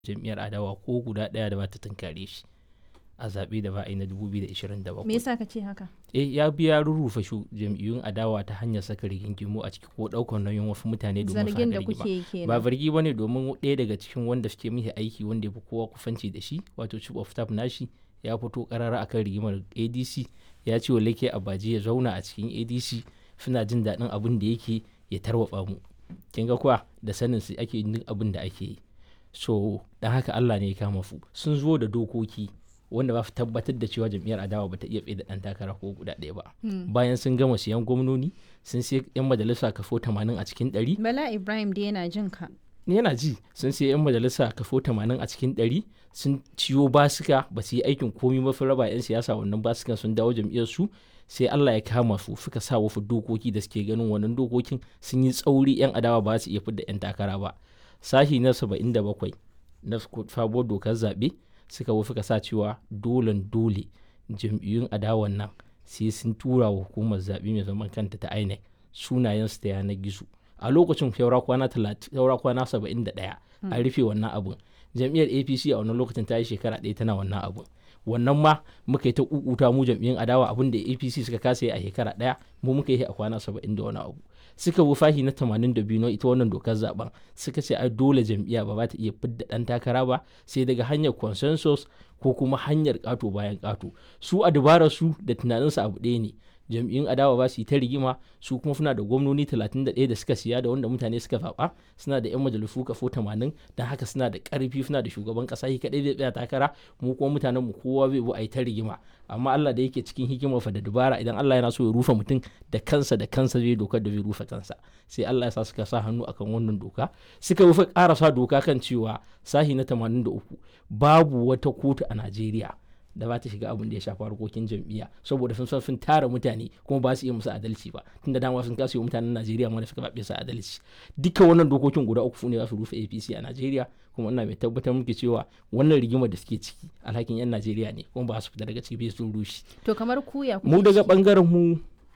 jam'iyyar adawa ko guda ɗaya da ba ta tunkare shi a zaɓe da ba a yi na 2027 me yasa ka ce haka eh ya biya rurrufe shu jam'iyyun adawa ta hanyar saka rigingimu a ciki ko ɗaukar nauyin wasu mutane domin su zargin da haɗa rigima. kuke yi kenan ba zargi ba ne domin ɗaya daga cikin wanda suke mishi aiki wanda ya fi kowa kufanci da shi wato chief of staff nashi ya fito karara akan rigimar adc ya ce wa lake abaji ya zauna a cikin adc suna jin daɗin abin da yake ya tarwatsa mu kin ga kuwa da sanin su ake yin abin da ake yi so dan haka Allah ne ya kama su sun zo da dokoki wanda ba su tabbatar da cewa jam'iyyar adawa ba ta iya tsaye da ɗan takara ko guda ɗaya ba bayan sun gama siyan gwamnoni sun sai yan majalisa kafo 80 a cikin 100 bala ibrahim dai yana jin ka yana ji sun sai 'yan majalisa kafo 80 a cikin 100 sun ciyo basika ba su yi aikin komi ba sun raba 'yan siyasa wannan basikan sun dawo jam'iyyar su sai Allah ya kama su suka sa wasu dokoki da suke ganin wannan dokokin sun yi tsauri 'yan adawa ba su iya fidda 'yan takara ba sashi na 77 na sabuwar dokar zaɓe suka wo suka sa cewa dolen dole jam'iyyun adawan nan sai sun tura wa hukumar zaɓe mai zaman kanta ta INEC sunayensu ta yanar gizo a lokacin saura kwana saura kwana saba'in da ɗaya an rufe wannan abun jam'iyyar apc a wannan lokacin ta yi shekara ɗaya tana wannan abun wannan ma muka yi ta kukuta mu jam'iyyar adawa abin da apc suka kasa yi a shekara ɗaya mu muka yi a kwana saba'in da wani abu suka bi fahi na tamanin da biyu na ita wannan dokar zaben suka ce ai dole jam'iyya ba za ta iya fidda ɗan takara ba sai daga hanyar consensus ko kuma hanyar ƙato bayan ƙato su a dabarar su da tunaninsu abu ɗaya ne jam'iyyun adawa ba su yi ta rigima su kuma suna da gwamnoni 31 da suka siya da wanda mutane suka zaɓa suna da 'yan majalisu kafo 80 don haka suna da ƙarfi suna da shugaban ƙasa shi kaɗai zai tsaya takara mu kuma mutanen mu kowa zai bu a yi ta rigima amma Allah da yake cikin hikimar fa da dubara idan Allah yana so ya rufe mutum da kansa da kansa zai dokar da zai rufe kansa sai Allah ya sa suka sa hannu akan wannan doka suka rufe ƙarasa doka kan cewa sahi na 83 babu wata kotu a Najeriya da ba ta shiga abin da ya shafi harkokin jam'iyya saboda sun san sun tara mutane kuma ba su iya musu adalci ba tunda dama sun kasa yi mutanen Najeriya ma da suka babe su adalci duka wannan dokokin guda uku ne za su rufe APC a Najeriya kuma ina mai tabbatar muke cewa wannan rigimar da suke ciki alhakin yan Najeriya ne kuma ba su fita daga ciki bai sun rushe to kamar kuya mu daga bangaren mu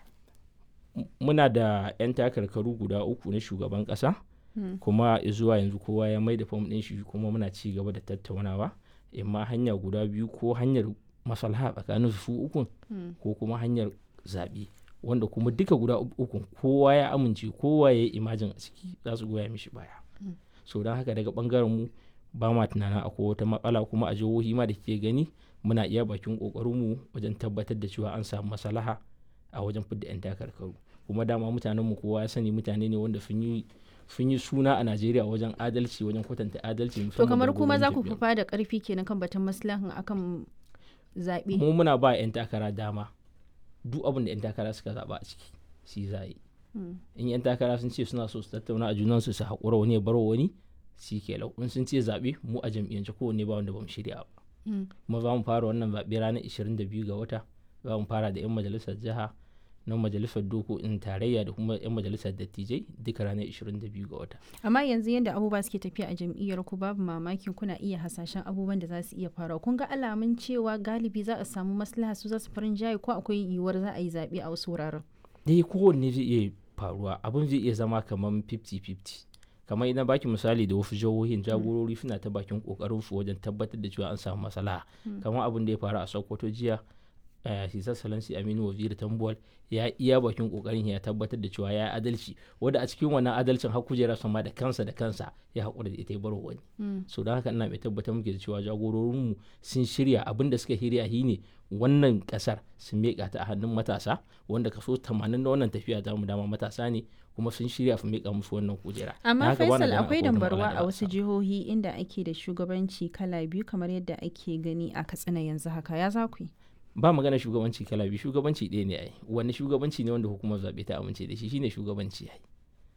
muna da yan takarkaru guda uku na shugaban kasa kuma zuwa yanzu kowa ya mai da fam ɗin shi kuma muna ci gaba da tattaunawa imma hanya guda biyu ko hanyar maslaha tsakanin su ukun ko kuma hanyar zaɓe wanda kuma duka guda ukun kowa ya amince kowa ya yi imajin a ciki za su goya mishi baya so don haka daga bangaren mu ba ma tunanin akwai wata matsala kuma a jihohi ma da ke gani muna iya bakin mu wajen tabbatar da cewa an samu maslaha a wajen fidda 'yan takarkaru kuma dama mutanen mu kowa ya sani mutane ne wanda sun yi sun yi suna a Najeriya wajen adalci wajen kwatanta adalci to kamar kuma za ku fufa da karfi kenan kan batun maslahan akan zaɓe mu muna ba 'yan takara dama duk abin da 'yan takara suka zaɓa a ciki shi za yi in 'yan takara sun ce suna so su tattauna a junansu su haƙura wani ya bar wani shi ke lau in sun ce zaɓe mu a jam'iyyance kowanne ba wanda ba mu shirya ba kuma za mu fara wannan zaɓe ranar 22 ga wata za mu fara da 'yan majalisar jiha na majalisar dokokin tarayya da kuma 'yan majalisar dattijai duka ranar 22 ga wata. amma yanzu yadda abubuwa suke tafiya a jam'iyyar ku babu mamaki kuna iya hasashen abubuwan da za su iya faruwa kun ga alamun cewa galibi za a samu maslaha su za su farin jaye ko akwai yiwuwar za a yi zaɓe a wasu wuraren. dai kowanne zai iya faruwa abin zai iya zama kamar 50-50 kamar idan baki misali da wasu jihohin jagorori suna ta bakin kokarin su wajen tabbatar da cewa an samu maslaha kamar abin da ya faru a sokoto jiya Sisar Salansi Aminu Waziri Tambuwal ya iya bakin kokarin ya tabbatar da cewa ya adalci wanda a cikin wannan adalcin har kujerar sama da kansa da kansa ya haƙura da ita ya baro wani. So don haka ina mai tabbatar muke da cewa jagororinmu sun shirya abin da suka shirya shi ne wannan kasar sun miƙa ta a hannun matasa wanda kaso 80 na wannan tafiya ta mu dama matasa ne kuma sun shirya su miƙa musu wannan kujera. Amma Faisal akwai dambarwa a wasu jihohi inda ake da shugabanci kala biyu kamar yadda ake gani a Katsina yanzu haka ya za ku yi. ba magana shugabanci kala biyu shugabanci ɗaya ne ai wani shugabanci ne wanda hukumar zaɓe ta amince da shi shine shugabanci ai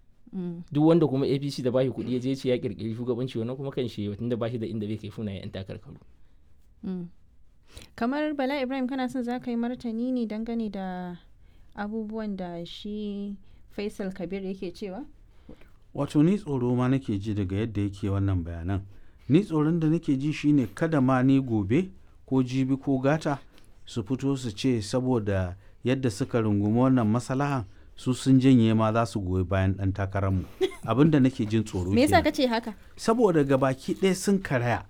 duk wanda kuma apc da bashi kuɗi ya je ce ya kirkiri shugabanci wannan kuma kan shi tunda bashi da inda bai kai funa yan takarkaru kamar bala ibrahim kana son za ka yi martani ne dangane da abubuwan da shi faisal kabir yake cewa wato ni tsoro ma nake ji daga yadda yake wannan bayanan ni tsoron da nake ji shine kada ma ni gobe ko jibi ko gata su fito su ce saboda yadda suka rungumi wannan masalahan su sun janye ma za su goyi bayan ɗan takararmu abin da nake jin tsoro me yasa kenan. ka ce haka saboda gabaki ɗaya sun karaya